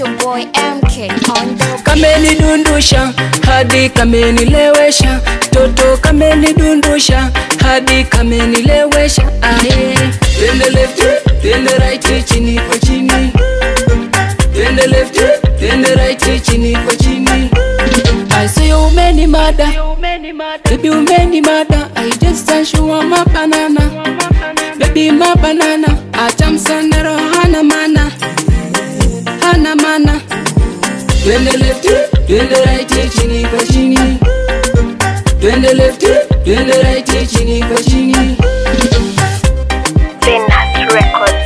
your boy MK on the Kamenidundusha hadi kamenilewesha, toto kamenidundusha hadi kamenilewesha. Aye, twende left, twende right, chini kwa chini, twende left, twende right, chini kwa chini. I say umeni mada, baby umeni mada. I just want you on my banana, baby my banana. Acha msonero hana mana, hana mana. Twende left, twende right, chini kwa chini. Twende left, twende right, chini kwa chini. Venus Records.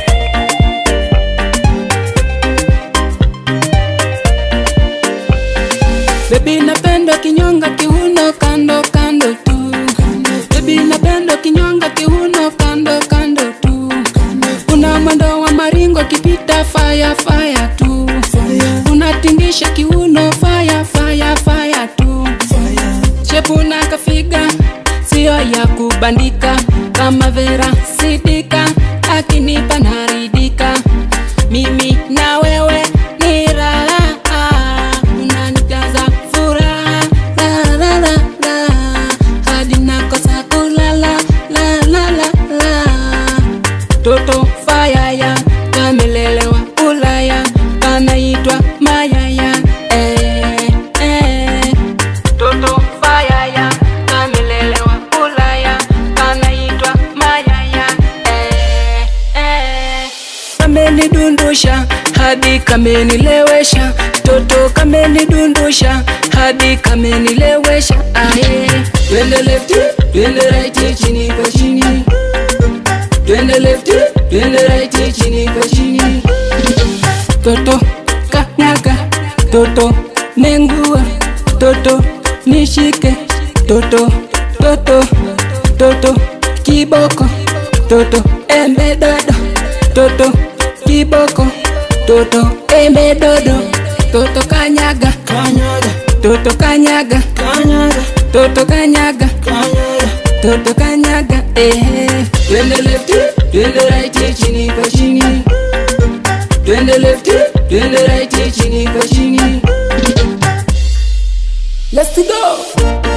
Baby napenda kinyonga kiuno kando kando tu. Baby napenda kinyonga kiuno kando kando tu. Una mwendo wa maringo kipita fire fire tu. Unatingisha kiuno fire fire fire tu. Shepu na kafiga sio ya kubandika kama Vera Sidika akinipa naridika. Mimi na wewe ni raha, unanijaza furaha la la la la, hadi nakosa kulala la la la la. Toto fayaya kamelelewa Ulaya, kanaitwa Mayaya eh, eh. Toto fayaya kamelelewa Ulaya, kanaitwa Mayaya eh, eh. Kamenidundusha hadi kamenilewesha, toto kamenidundusha hadi kamenilewesha. Aye, twende left, twende right, chini kwa chini, twende left, twende right, chini kwa chini. Toto kanyaga, toto nengua, toto nishike, toto toto toto kiboko, toto embe dodo, toto kiboko, toto embe dodo, toto kanyaga, kanyaga, toto kanyaga, kanyaga, toto kanyaga, kanyaga, toto kanyaga, eh. Twende left, twende right, chini kwa chini. Twende left, twende right, chini kwa chini. Let's go.